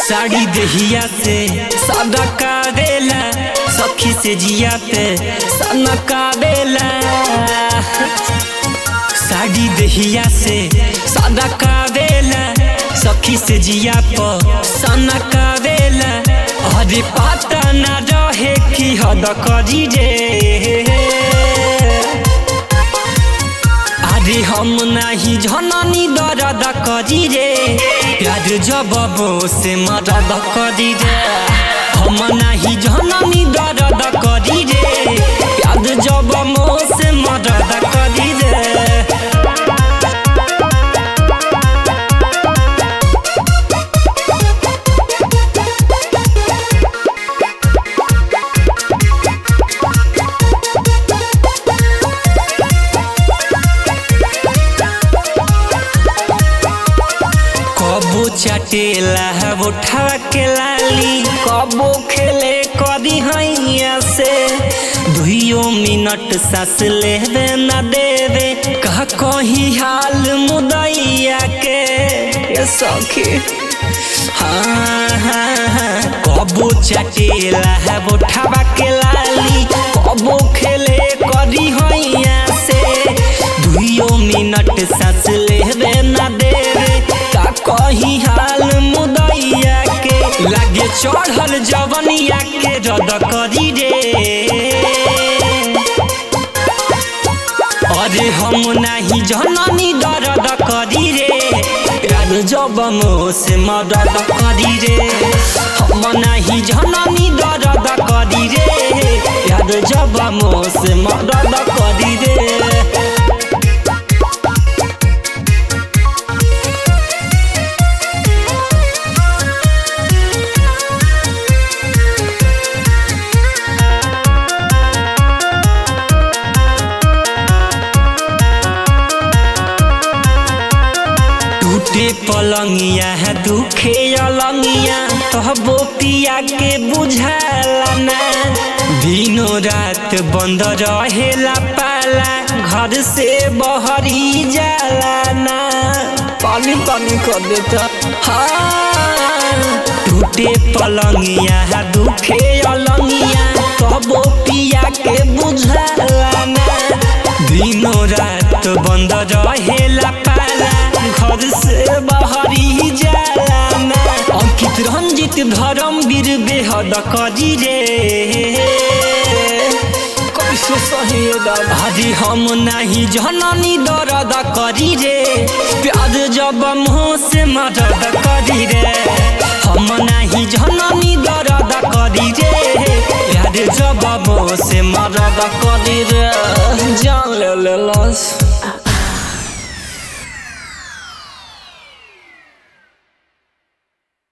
साड़ी देहिया से सदका देला सखी से जिया पे सनका देला साड़ी देहिया से सदका देला सखी से जिया पर सनका देला अरे पता ना रहे कि हद करी रे अरे हम नाही जननी दर्द करी रे प्यार जब से मदद करी रे हम नाही जननी दर्द करी रे प्यार जब से मदद करी रे कबो चटेला उठा के लाली कबो खेले कदी हैया से दुइयो मिनट सांस लेवे न देवे कह कही हाल मुदैया के ये सखी हाँ हाँ हाँ कबो चटेला है उठावा के लाली कबो खेले कदी हैया से दुइयो मिनट सांस लेवे न देवे का कही हाल मुदैया के लागे चढ़ल जवनिया के रद करी रे अरे हम नाही जननी दर्द करी रे प्यार जब से मदद करी रे हम नाही जननी दर्द करी रे प्यार जब से मदद करी रे टूटे पलंगिया है दुखे अलंगिया कहबो पिया के बुझाला ना दिनों रात बंद रहेला पाला घर से बहरी जाला ना पानी पानी कर देता हाँ टूटे पलंगिया है दुखे अलंगिया कहबो पिया के बुझाला ना दिनों रात बंद रहेला पाला घर से बाहरी जाला ना अंकित रंजित धर्मवीर बेहद करी रे कैसे सही भाजी हम नहीं जननी दर्द करी रे प्याज जब मुँह से मदद करी रे हम नहीं जननी दर्द करी रे प्याज जब मुँह से मदद करी रे जान ले ले लस